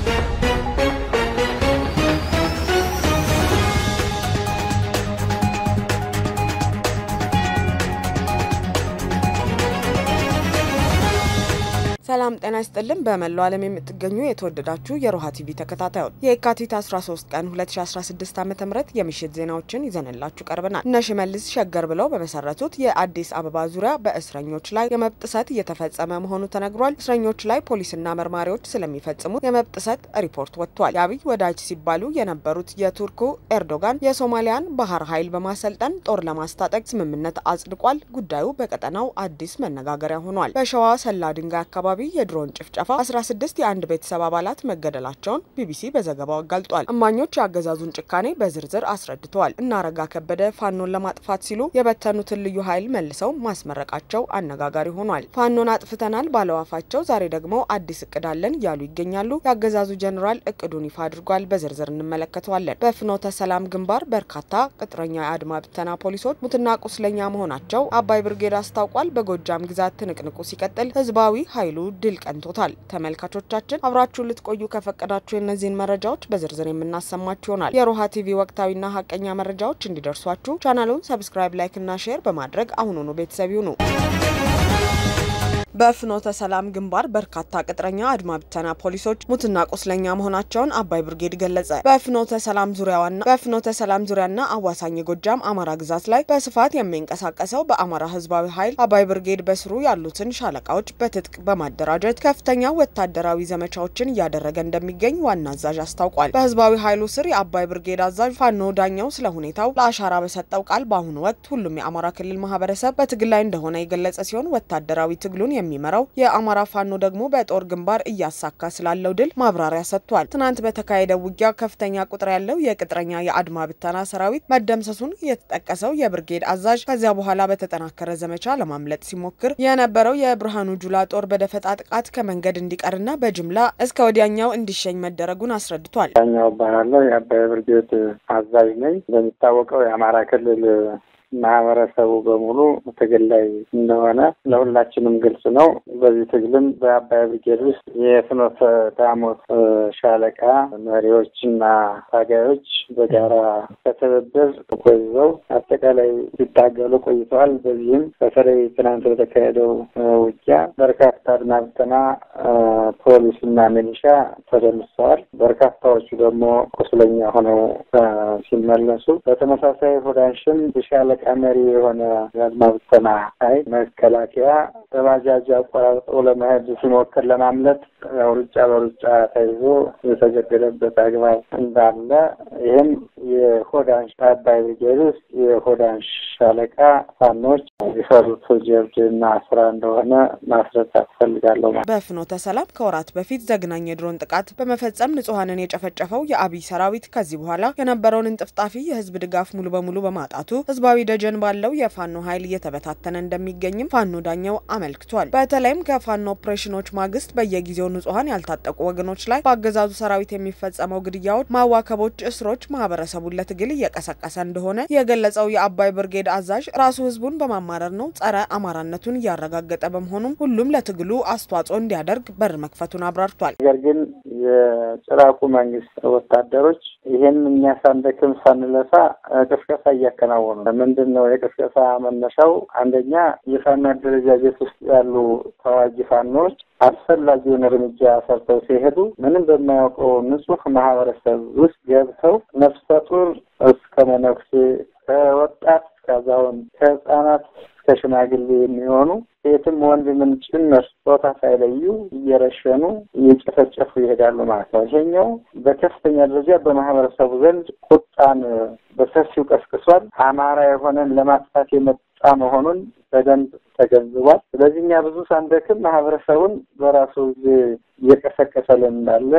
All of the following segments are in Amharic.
ሰላም ጤና ይስጥልን። በመላው ዓለም የምትገኙ የተወደዳችሁ የሮሃ ቲቪ ተከታታዮች የካቲት 13 ቀን 2016 ዓ ም የምሽት ዜናዎችን ይዘንላችሁ ቀርበናል። እነ ሽመልስ ሸገር ብለው በመሰረቱት የአዲስ አበባ ዙሪያ በእስረኞች ላይ የመብት ጥሰት እየተፈጸመ መሆኑ ተነግሯል። እስረኞች ላይ ፖሊስና መርማሪዎች ስለሚፈጽሙት የመብት ጥሰት ሪፖርት ወጥቷል። የአብይ ወዳጅ ሲባሉ የነበሩት የቱርኩ ኤርዶጋን የሶማሊያን ባህር ኃይል በማሰልጠን ጦር ለማስታጠቅ ስምምነት አጽድቋል። ጉዳዩ በቀጠናው አዲስ መነጋገሪያ ሆኗል። በሸዋ ሰላ ድንጋይ አካባቢ የድሮን ጭፍጨፋ 16 የአንድ ቤተሰብ አባላት መገደላቸውን ቢቢሲ በዘገባው አጋልጧል። እማኞች የአገዛዙን ጭካኔ በዝርዝር አስረድተዋል። እነ አረጋ ከበደ ፋኖን ለማጥፋት ሲሉ የበተኑትን ልዩ ኃይል መልሰው ማስመረቃቸው አነጋጋሪ ሆኗል። ፋኖን አጥፍተናል ባለው አፋቸው ዛሬ ደግሞ አዲስ እቅድ አለን እያሉ ይገኛሉ። የአገዛዙ ጀኔራል እቅዱን ይፋ አድርጓል። በዝርዝር እንመለከተዋለን። በፍኖተ ሰላም ግንባር በርካታ ቅጥረኛ የአድማ ብተና ፖሊሶች ሙትና ቁስለኛ መሆናቸው አባይ ብርጌድ አስታውቋል። በጎጃም ግዛት ትንቅንቁ ሲቀጥል ህዝባዊ ኃይሉ ድል ቀንቶታል። ተመልካቾቻችን አብራችሁን ልትቆዩ ከፈቀዳችሁ የእነዚህን መረጃዎች በዝርዝር የምናሰማችሁ ይሆናል። የሮሃ ቲቪ ወቅታዊና ሀቀኛ መረጃዎች እንዲደርሷችሁ ቻናሉን ሰብስክራይብ፣ ላይክ እና ሼር በማድረግ አሁኑኑ ቤተሰብ ይሁኑ። በፍኖተ ሰላም ግንባር በርካታ ቅጥረኛ አድማ ብተና ፖሊሶች ሙትና ቁስለኛ መሆናቸውን አባይ ብርጌድ ገለጸ። በፍኖተ ሰላም ዙሪያዋና በፍኖተ ሰላም ዙሪያና አዋሳኝ ጎጃም አማራ ግዛት ላይ በስፋት የሚንቀሳቀሰው በአማራ ህዝባዊ ኃይል አባይ ብርጌድ በስሩ ያሉትን ሻለቃዎች በትጥቅ በማደራጀት ከፍተኛ ወታደራዊ ዘመቻዎችን እያደረገ እንደሚገኝ ዋና አዛዥ አስታውቋል። በህዝባዊ ኃይሉ ስር የአባይ ብርጌድ አዛዥ ፋኖ ዳኛው ስለ ሁኔታው ለአሻራ በሰጠው ቃል በአሁኑ ወቅት ሁሉም የአማራ ክልል ማህበረሰብ በትግል ላይ እንደሆነ የገለጸ ሲሆን ወታደራዊ ትግሉን የሚመራው የአማራ ፋኖ ደግሞ በጦር ግንባር እያሳካ ስላለው ድል ማብራሪያ ሰጥቷል። ትናንት በተካሄደው ውጊያ ከፍተኛ ቁጥር ያለው የቅጥረኛ የአድማ ብተና ሰራዊት መደምሰሱን የተጠቀሰው የብርጌድ አዛዥ ከዚያ በኋላ በተጠናከረ ዘመቻ ለማምለጥ ሲሞክር የነበረው የብርሃኑ ጁላ ጦር በደፈጣ ጥቃት ከመንገድ እንዲቀርና በጅምላ እስከ ወዲያኛው እንዲሸኝ መደረጉን አስረድቷል። ዳኛው እባላለሁ። የአባይ ብርጌድ አዛዥ ነኝ። እንደሚታወቀው የአማራ ክልል ማህበረሰቡ በሙሉ ትግል ላይ እንደሆነ ለሁላችንም ግልጽ ነው። በዚህ ትግልም በአባይ ብርጌድ ውስጥ የፍኖተ ዳሞት ሻለቃ መሪዎችና ታጋዮች በጋራ በትብብር ቆይዘው አጠቃላይ ሲታገሉ ቆይተዋል። በዚህም በተለይ ትናንት በተካሄደው ውጊያ በርካታ አድማ ብተና ፖሊስና ሚሊሻ ተደምሰዋል። በርካታዎቹ ደግሞ ቁስለኛ ሆነው ሲመለሱ በተመሳሳይ ሆዳንሽን ሻለ ሻለቃ መሪ የሆነ የአድማ ብተና ኃይል መከላከያ በባጃጅ አቆራርጦ ለመሄድ ሲሞክር ለማምለጥ ያው ሩጫ በሩጫ ተይዞ የተገደለበት አግባብ እንዳለ ይህም የሆዳንሽ አባይ ብርጌድ ውስጥ የሆዳንሽ ሻለቃ ፋኖች የሰሩት ጀብድና ስራ እንደሆነ ማስረዳት ፈልጋለሁ። በፍኖተ ሰላም ከወራት በፊት ዘግናኝ የድሮን ጥቃት በመፈጸም ንጹሐንን የጨፈጨፈው የአብይ ሰራዊት ከዚህ በኋላ የነበረውን እንጥፍጣፊ የህዝብ ድጋፍ ሙሉ በሙሉ በማጣቱ ህዝባዊ ደጀን ባለው የፋኖ ኃይል እየተበታተነ እንደሚገኝም ፋኖ ዳኘው አመልክቷል። በተለይም ከፋኖ ኦፕሬሽኖች ማግስት በየጊዜው ንጹሐን ያልታጠቁ ወገኖች ላይ በአገዛዙ ሰራዊት የሚፈጸመው ግድያዎች፣ ማዋከቦች፣ እስሮች ማህበረሰቡን ለትግል እየቀሰቀሰ እንደሆነ የገለጸው የአባይ ብርጌድ አዛዥ ራሱ ህዝቡን በማማረር ነው ጸረ አማራነቱን እያረጋገጠ በመሆኑም ሁሉም ለትግሉ አስተዋጽኦ እንዲያደርግ በር መክፈቱን አብራርቷል። ነገር ግን የጭራቁ መንግስት ወታደሮች ይህን እኛ ሳንደክም ሳንለፋ ቅስቀሳ እያከናወኑ ምንድን ነው የቅስቀሳ መነሻው? አንደኛ የፋኖ አደረጃጀት ውስጥ ያሉ ተዋጊ ፋኖች አስፈላጊውን እርምጃ ሰርተው ሲሄዱ ምንም በማያውቀው ንጹህ ማህበረሰብ ውስጥ ገብተው ነፍሰ ጡር እስከ መነኩሴ ከወጣት እስከ አዛውንት ከህፃናት እስከ ሽማግሌ የሚሆኑ ሴትም ወንድንም ጭምር ጾታ ሳይለዩ እየረሸኑ እየጨፈጨፉ ይሄዳሉ ማለት ነው። ይሄኛው በከፍተኛ ደረጃ በማህበረሰቡ ዘንድ ቁጣን በሰፊው ቀስቅሷል። አማራ የሆነን ለማጥፋት የመጣ መሆኑን በደንብ ተገንዝቧል። ስለዚህ እኛ ብዙ ሳንደክም ማህበረሰቡን በራሱ ጊዜ እየቀሰቀሰልን እንዳለ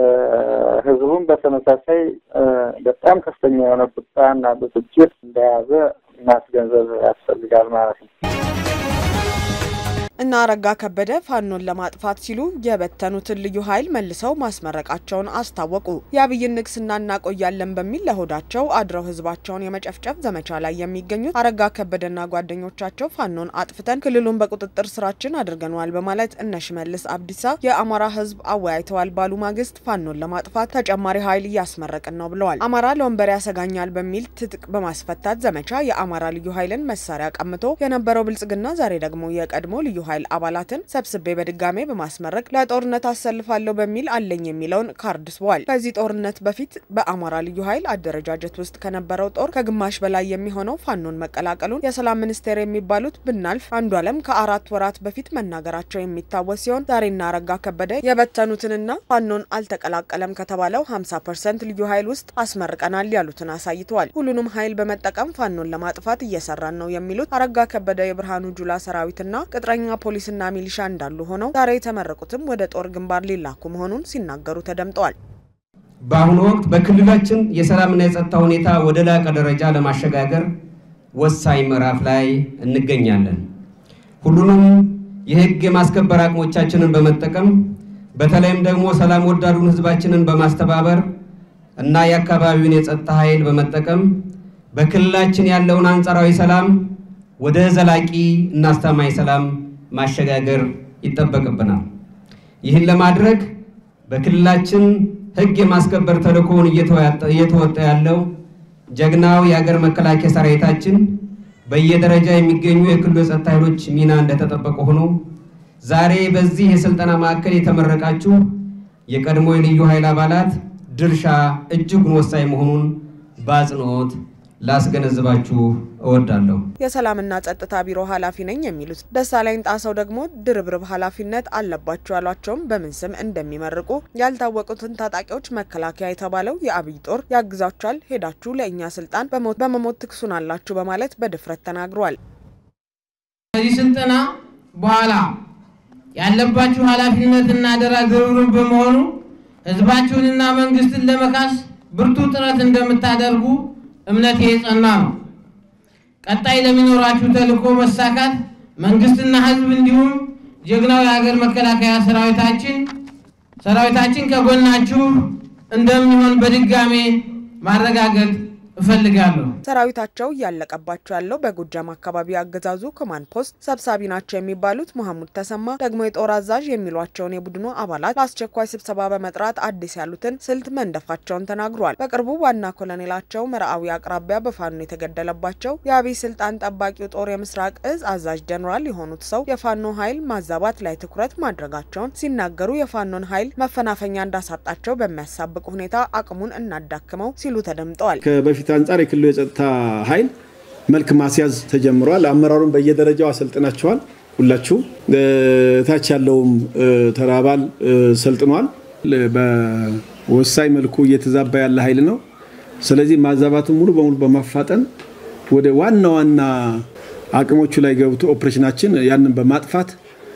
ህዝቡም በተመሳሳይ በጣም ከፍተኛ የሆነ ቁጣና ብስጭት እንደያዘ ማስገንዘብ ያስፈልጋል ማለት ነው። እና አረጋ ከበደ ፋኖን ለማጥፋት ሲሉ የበተኑትን ልዩ ኃይል መልሰው ማስመረቃቸውን አስታወቁ። የአብይን ንግስና እናቆያለን በሚል ለሆዳቸው አድረው ህዝባቸውን የመጨፍጨፍ ዘመቻ ላይ የሚገኙት አረጋ ከበደና ጓደኞቻቸው ፋኖን አጥፍተን ክልሉን በቁጥጥር ስራችን አድርገነዋል በማለት እነ ሽመልስ አብዲሳ የአማራ ህዝብ አወያይተዋል ባሉ ማግስት ፋኖን ለማጥፋት ተጨማሪ ኃይል እያስመረቅን ነው ብለዋል። አማራ ለወንበር ያሰጋኛል በሚል ትጥቅ በማስፈታት ዘመቻ የአማራ ልዩ ኃይልን መሳሪያ ቀምቶ የነበረው ብልጽግና ዛሬ ደግሞ የቀድሞ ልዩ ኃይል አባላትን ሰብስቤ በድጋሜ በማስመረቅ ለጦርነት አሰልፋለሁ በሚል አለኝ የሚለውን ካርድ ስቧል። ከዚህ ጦርነት በፊት በአማራ ልዩ ኃይል አደረጃጀት ውስጥ ከነበረው ጦር ከግማሽ በላይ የሚሆነው ፋኖን መቀላቀሉን የሰላም ሚኒስቴር የሚባሉት ብናልፍ አንዱ አለም ከአራት ወራት በፊት መናገራቸው የሚታወስ ሲሆን ዛሬና አረጋ ከበደ የበተኑትንና ፋኖን አልተቀላቀለም ከተባለው 50 ፐርሰንት ልዩ ኃይል ውስጥ አስመርቀናል ያሉትን አሳይተዋል። ሁሉንም ኃይል በመጠቀም ፋኖን ለማጥፋት እየሰራን ነው የሚሉት አረጋ ከበደ የብርሃኑ ጁላ ሰራዊትና ቅጥረኛ ፖሊስና ሚሊሻ እንዳሉ ሆነው ዛሬ የተመረቁትም ወደ ጦር ግንባር ሊላኩ መሆኑን ሲናገሩ ተደምጠዋል። በአሁኑ ወቅት በክልላችን የሰላምና የጸጥታ ሁኔታ ወደ ላቀ ደረጃ ለማሸጋገር ወሳኝ ምዕራፍ ላይ እንገኛለን። ሁሉንም የሕግ የማስከበር አቅሞቻችንን በመጠቀም በተለይም ደግሞ ሰላም ወዳዱን ሕዝባችንን በማስተባበር እና የአካባቢውን የጸጥታ ኃይል በመጠቀም በክልላችን ያለውን አንጻራዊ ሰላም ወደ ዘላቂ እና አስተማማኝ ሰላም ማሸጋገር ይጠበቅብናል። ይህን ለማድረግ በክልላችን ሕግ የማስከበር ተልዕኮውን እየተወጣ ያለው ጀግናው የሀገር መከላከያ ሰራዊታችን በየደረጃ የሚገኙ የክልሉ የጸጥታ ኃይሎች ሚና እንደተጠበቀ ሆኖ ዛሬ በዚህ የስልጠና ማዕከል የተመረቃችሁ የቀድሞ የልዩ ኃይል አባላት ድርሻ እጅጉን ወሳኝ መሆኑን በአጽንኦት ላስገነዝባችሁ እወዳለሁ። የሰላምና ጸጥታ ቢሮ ኃላፊ ነኝ የሚሉት ደሳለኝ ጣሰው ደግሞ ድርብርብ ኃላፊነት አለባቸው ያሏቸውም በምን ስም እንደሚመርቁ ያልታወቁትን ታጣቂዎች መከላከያ የተባለው የአብይ ጦር ያግዛችኋል፣ ሄዳችሁ ለእኛ ስልጣን በመሞት ትክሱናላችሁ በማለት በድፍረት ተናግረዋል። ከዚህ ስልጠና በኋላ ያለባችሁ ኃላፊነትና አደራ ድርብርብ በመሆኑ ህዝባችሁንና መንግስትን ለመካስ ብርቱ ጥረት እንደምታደርጉ እምነቴ የጸና ነው። ቀጣይ ለሚኖራችሁ ተልዕኮ መሳካት መንግስትና ህዝብ እንዲሁም ጀግናው የሀገር መከላከያ ሰራዊታችን ሰራዊታችን ከጎናችሁ እንደሚሆን በድጋሜ ማረጋገጥ እፈልጋለሁ። ሰራዊታቸው እያለቀባቸው ያለው በጎጃም አካባቢ አገዛዙ ኮማንድ ፖስት ሰብሳቢ ናቸው የሚባሉት መሐሙድ ተሰማ ደግሞ የጦር አዛዥ የሚሏቸውን የቡድኑ አባላት ለአስቸኳይ ስብሰባ በመጥራት አዲስ ያሉትን ስልት መንደፋቸውን ተናግሯል። በቅርቡ ዋና ኮሎኔላቸው መርአዊ አቅራቢያ በፋኖ የተገደለባቸው የአብይ ስልጣን ጠባቂው ጦር የምስራቅ እዝ አዛዥ ጀኔራል የሆኑት ሰው የፋኖ ኃይል ማዛባት ላይ ትኩረት ማድረጋቸውን ሲናገሩ የፋኖን ኃይል መፈናፈኛ እንዳሳጣቸው በሚያሳብቅ ሁኔታ አቅሙን እናዳክመው ሲሉ ተደምጠዋል። ከበፊት አንጻር የክልሉ የጸጥታ ኃይል መልክ ማስያዝ ተጀምሯል። አመራሩን በየደረጃው አሰልጥናቸዋል። ሁላችሁ ታች ያለውም ተራ አባል ሰልጥኗል። በወሳኝ መልኩ እየተዛባ ያለ ኃይል ነው። ስለዚህ ማዛባቱን ሙሉ በሙሉ በማፋጠን ወደ ዋና ዋና አቅሞቹ ላይ ገብቶ ኦፕሬሽናችን ያንን በማጥፋት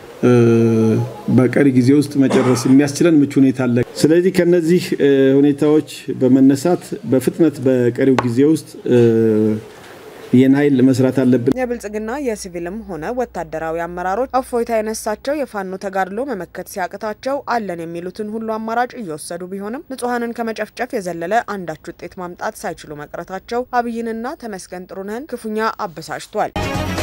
በቀሪ ጊዜ ውስጥ መጨረስ የሚያስችለን ምቹ ሁኔታ አለ። ስለዚህ ከነዚህ ሁኔታዎች በመነሳት በፍጥነት በቀሪው ጊዜ ውስጥ ይህን ኃይል መስራት አለብን። የብልጽግና የሲቪልም ሆነ ወታደራዊ አመራሮች እፎይታ የነሳቸው የፋኖ ተጋድሎ መመከት ሲያቅታቸው አለን የሚሉትን ሁሉ አማራጭ እየወሰዱ ቢሆንም ንጹሐንን ከመጨፍጨፍ የዘለለ አንዳች ውጤት ማምጣት ሳይችሉ መቅረታቸው አብይንና ተመስገን ጥሩነህን ክፉኛ አበሳጭቷል።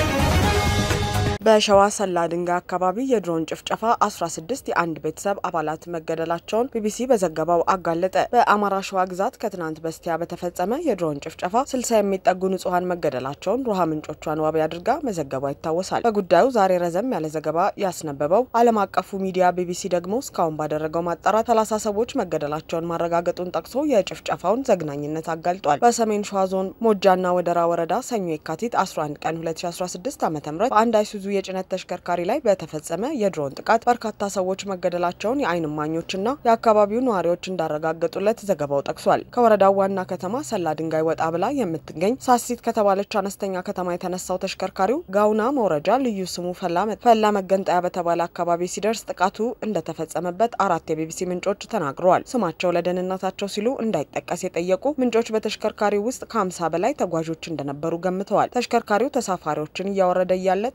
በሸዋ ሰላ ድንጋይ አካባቢ የድሮን ጭፍጨፋ 16 የአንድ ቤተሰብ አባላት መገደላቸውን ቢቢሲ በዘገባው አጋለጠ። በአማራ ሸዋ ግዛት ከትናንት በስቲያ በተፈጸመ የድሮን ጭፍጨፋ 60 የሚጠጉ ንጹሐን መገደላቸውን ሮሃ ምንጮቿን ዋቢ አድርጋ መዘገቧ ይታወሳል። በጉዳዩ ዛሬ ረዘም ያለ ዘገባ ያስነበበው ዓለም አቀፉ ሚዲያ ቢቢሲ ደግሞ እስካሁን ባደረገው ማጣራት 30 ሰዎች መገደላቸውን ማረጋገጡን ጠቅሶ የጭፍጨፋውን ዘግናኝነት አጋልጧል። በሰሜን ሸዋ ዞን ሞጃና ወደራ ወረዳ ሰኞ የካቲት 11 ቀን 2016 ዓ ም በአንድ አይሱዙ የጭነት ተሽከርካሪ ላይ በተፈጸመ የድሮን ጥቃት በርካታ ሰዎች መገደላቸውን የዓይን እማኞችና የአካባቢው ነዋሪዎች እንዳረጋገጡለት ዘገባው ጠቅሷል። ከወረዳው ዋና ከተማ ሰላ ድንጋይ ወጣ ብላ የምትገኝ ሳሲት ከተባለች አነስተኛ ከተማ የተነሳው ተሽከርካሪው ጋውና መውረጃ ልዩ ስሙ ፈላ መገንጠያ በተባለ አካባቢ ሲደርስ ጥቃቱ እንደተፈጸመበት አራት የቢቢሲ ምንጮች ተናግረዋል። ስማቸው ለደህንነታቸው ሲሉ እንዳይጠቀስ የጠየቁ ምንጮች በተሽከርካሪው ውስጥ ከ50 በላይ ተጓዦች እንደነበሩ ገምተዋል። ተሽከርካሪው ተሳፋሪዎችን እያወረደ እያለ ጥቃቱ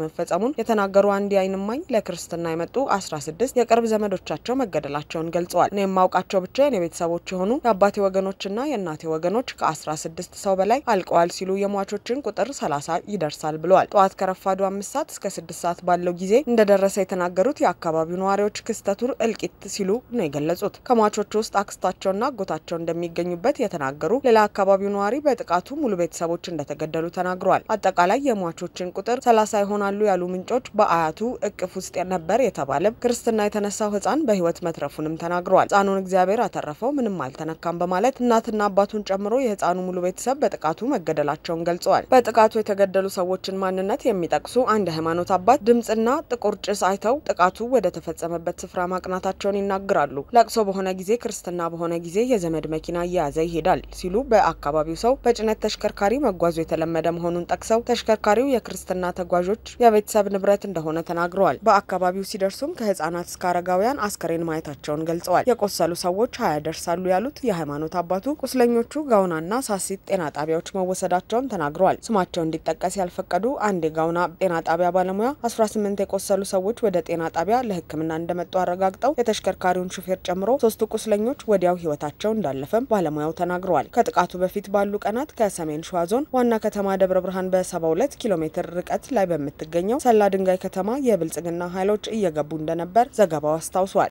መፈጸሙን የተናገሩ አንድ የዓይን እማኝ ለክርስትና የመጡ አስራ ስድስት የቅርብ ዘመዶቻቸው መገደላቸውን ገልጸዋል። እኔ የማውቃቸው ብቻ የኔ ቤተሰቦች የሆኑ የአባቴ ወገኖችና የእናቴ ወገኖች ከአስራ ስድስት ሰው በላይ አልቀዋል ሲሉ የሟቾችን ቁጥር ሰላሳ ይደርሳል ብለዋል። ጠዋት ከረፋዱ አምስት ሰዓት እስከ ስድስት ሰዓት ባለው ጊዜ እንደደረሰ የተናገሩት የአካባቢው ነዋሪዎች ክስተቱን እልቂት ሲሉ ነው የገለጹት። ከሟቾቹ ውስጥ አክስታቸውና አጎታቸው እንደሚገኙበት የተናገሩ ሌላ አካባቢው ነዋሪ በጥቃቱ ሙሉ ቤተሰቦች እንደተገደሉ ተናግረዋል። አጠቃላይ የሟቾችን ቁጥር ሰላሳ ይሆናሉ ያሉ ምንጮች በአያቱ እቅፍ ውስጥ ነበር የተባለ ክርስትና የተነሳው ሕፃን በሕይወት መትረፉንም ተናግረዋል። ሕፃኑን እግዚአብሔር አተረፈው፣ ምንም አልተነካም በማለት እናትና አባቱን ጨምሮ የሕፃኑ ሙሉ ቤተሰብ በጥቃቱ መገደላቸውን ገልጸዋል። በጥቃቱ የተገደሉ ሰዎችን ማንነት የሚጠቅሱ አንድ የሃይማኖት አባት ድምፅና ጥቁር ጭስ አይተው ጥቃቱ ወደ ተፈጸመበት ስፍራ ማቅናታቸውን ይናገራሉ። ለቅሶ በሆነ ጊዜ ክርስትና በሆነ ጊዜ የዘመድ መኪና እየያዘ ይሄዳል ሲሉ በአካባቢው ሰው በጭነት ተሽከርካሪ መጓዙ የተለመደ መሆኑን ጠቅሰው ተሽከርካሪው የክርስትና ተጓዦች የቤተሰብ ንብረት እንደሆነ ተናግረዋል። በአካባቢው ሲደርሱም ከህጻናት እስከ አረጋውያን አስከሬን ማየታቸውን ገልጸዋል። የቆሰሉ ሰዎች ሀያ ደርሳሉ ያሉት የሃይማኖት አባቱ ቁስለኞቹ ጋውናና ሳሲት ጤና ጣቢያዎች መወሰዳቸውን ተናግረዋል። ስማቸው እንዲጠቀስ ያልፈቀዱ አንድ የጋውና ጤና ጣቢያ ባለሙያ 18 የቆሰሉ ሰዎች ወደ ጤና ጣቢያ ለሕክምና እንደመጡ አረጋግጠው የተሽከርካሪውን ሹፌር ጨምሮ ሶስቱ ቁስለኞች ወዲያው ህይወታቸው እንዳለፈም ባለሙያው ተናግረዋል። ከጥቃቱ በፊት ባሉ ቀናት ከሰሜን ሸዋ ዞን ዋና ከተማ ደብረ ብርሃን በ72 ኪሎ ሜትር ርቀት ላይ በምትገኘው ሰላ ድንጋይ ከተማ የብልጽግና ኃይሎች እየገቡ እንደነበር ዘገባው አስታውሷል።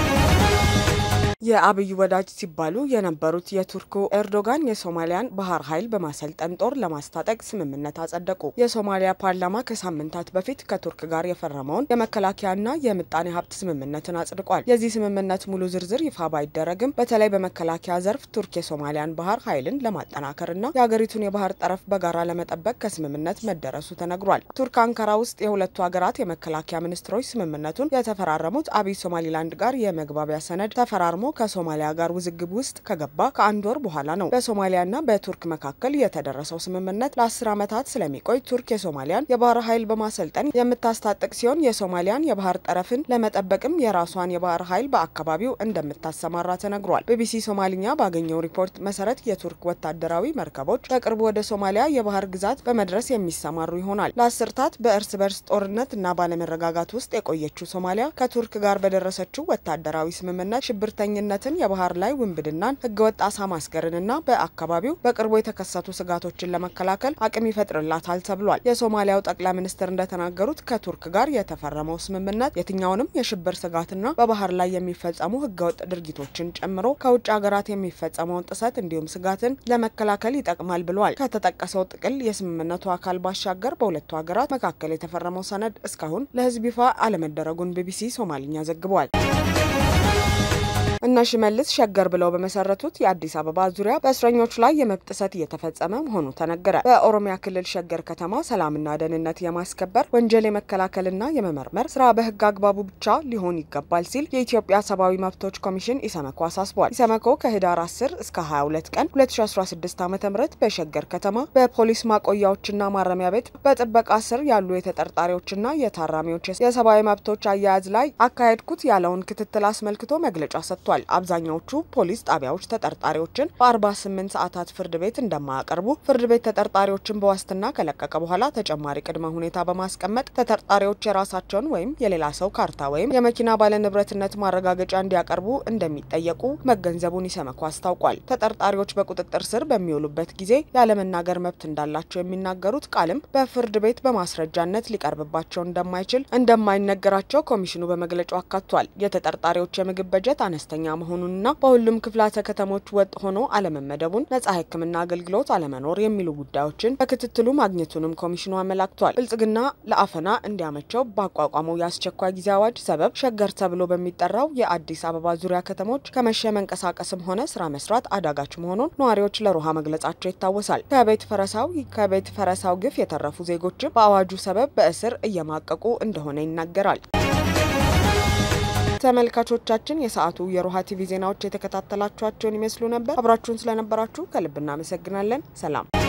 የአብይ ወዳጅ ሲባሉ የነበሩት የቱርኩ ኤርዶጋን የሶማሊያን ባህር ኃይል በማሰልጠን ጦር ለማስታጠቅ ስምምነት አጸደቁ። የሶማሊያ ፓርላማ ከሳምንታት በፊት ከቱርክ ጋር የፈረመውን የመከላከያና የምጣኔ ሀብት ስምምነትን አጽድቋል። የዚህ ስምምነት ሙሉ ዝርዝር ይፋ ባይደረግም በተለይ በመከላከያ ዘርፍ ቱርክ የሶማሊያን ባህር ኃይልን ለማጠናከርና የሀገሪቱን የባህር ጠረፍ በጋራ ለመጠበቅ ከስምምነት መደረሱ ተነግሯል። ቱርክ አንካራ ውስጥ የሁለቱ ሀገራት የመከላከያ ሚኒስትሮች ስምምነቱን የተፈራረሙት አብይ ሶማሊላንድ ጋር የመግባቢያ ሰነድ ተፈራርሞ ከሶማሊያ ጋር ውዝግብ ውስጥ ከገባ ከአንድ ወር በኋላ ነው። በሶማሊያና በቱርክ መካከል የተደረሰው ስምምነት ለአስር ዓመታት ስለሚቆይ ቱርክ የሶማሊያን የባህር ኃይል በማሰልጠን የምታስታጥቅ ሲሆን የሶማሊያን የባህር ጠረፍን ለመጠበቅም የራሷን የባህር ኃይል በአካባቢው እንደምታሰማራ ተነግሯል። ቢቢሲ ሶማሊኛ ባገኘው ሪፖርት መሰረት የቱርክ ወታደራዊ መርከቦች በቅርቡ ወደ ሶማሊያ የባህር ግዛት በመድረስ የሚሰማሩ ይሆናል። ለአስርታት በእርስ በርስ ጦርነት እና ባለመረጋጋት ውስጥ የቆየችው ሶማሊያ ከቱርክ ጋር በደረሰችው ወታደራዊ ስምምነት ሽብርተኛ ነትን የባህር ላይ ውንብድናን፣ ህገወጥ አሳ ማስገርንና በአካባቢው በቅርቡ የተከሰቱ ስጋቶችን ለመከላከል አቅም ይፈጥርላታል ተብሏል። የሶማሊያው ጠቅላይ ሚኒስትር እንደተናገሩት ከቱርክ ጋር የተፈረመው ስምምነት የትኛውንም የሽብር ስጋትና በባህር ላይ የሚፈጸሙ ህገወጥ ድርጊቶችን ጨምሮ ከውጭ ሀገራት የሚፈጸመውን ጥሰት እንዲሁም ስጋትን ለመከላከል ይጠቅማል ብለዋል። ከተጠቀሰው ጥቅል የስምምነቱ አካል ባሻገር በሁለቱ ሀገራት መካከል የተፈረመው ሰነድ እስካሁን ለህዝብ ይፋ አለመደረጉን ቢቢሲ ሶማሊኛ ዘግቧል። እነ ሽመልስ ሸገር ብለው በመሰረቱት የአዲስ አበባ ዙሪያ በእስረኞች ላይ የመብት ጥሰት እየተፈጸመ መሆኑ ተነገረ። በኦሮሚያ ክልል ሸገር ከተማ ሰላምና ደህንነት የማስከበር ወንጀል የመከላከልና የመመርመር ስራ በህግ አግባቡ ብቻ ሊሆን ይገባል ሲል የኢትዮጵያ ሰብአዊ መብቶች ኮሚሽን ኢሰመኮ አሳስቧል። ኢሰመኮ ከህዳር 10 እስከ 22 ቀን 2016 ዓ ም በሸገር ከተማ በፖሊስ ማቆያዎችና ማረሚያ ቤት በጥበቃ ስር ያሉ የተጠርጣሪዎችና የታራሚዎች የሰብአዊ መብቶች አያያዝ ላይ አካሄድኩት ያለውን ክትትል አስመልክቶ መግለጫ ሰጥቷል። አብዛኛዎቹ ፖሊስ ጣቢያዎች ተጠርጣሪዎችን በ48 ሰዓታት ፍርድ ቤት እንደማያቀርቡ፣ ፍርድ ቤት ተጠርጣሪዎችን በዋስትና ከለቀቀ በኋላ ተጨማሪ ቅድመ ሁኔታ በማስቀመጥ ተጠርጣሪዎች የራሳቸውን ወይም የሌላ ሰው ካርታ ወይም የመኪና ባለንብረትነት ማረጋገጫ እንዲያቀርቡ እንደሚጠየቁ መገንዘቡን ኢሰመኮ አስታውቋል። ተጠርጣሪዎች በቁጥጥር ስር በሚውሉበት ጊዜ ያለመናገር መብት እንዳላቸው የሚናገሩት ቃልም በፍርድ ቤት በማስረጃነት ሊቀርብባቸው እንደማይችል እንደማይነገራቸው ኮሚሽኑ በመግለጫው አካቷል። የተጠርጣሪዎች የምግብ በጀት አነስተኛ መሆኑንና በሁሉም ክፍላተ ከተሞች ወጥ ሆኖ አለመመደቡን፣ ነጻ ሕክምና አገልግሎት አለመኖር የሚሉ ጉዳዮችን በክትትሉ ማግኘቱንም ኮሚሽኑ አመላክቷል። ብልጽግና ለአፈና እንዲያመቸው ባቋቋመው የአስቸኳይ ጊዜ አዋጅ ሰበብ ሸገር ተብሎ በሚጠራው የአዲስ አበባ ዙሪያ ከተሞች ከመሸ መንቀሳቀስም ሆነ ስራ መስራት አዳጋች መሆኑን ነዋሪዎች ለሮሃ መግለጻቸው ይታወሳል። ከቤት ፈረሳው ከቤት ፈረሳው ግፍ የተረፉ ዜጎችም በአዋጁ ሰበብ በእስር እየማቀቁ እንደሆነ ይናገራል። ተመልካቾቻችን የሰዓቱ የሮሃ ቲቪ ዜናዎች የተከታተላችኋቸውን ይመስሉ ነበር። አብራችሁን ስለነበራችሁ ከልብ እናመሰግናለን። ሰላም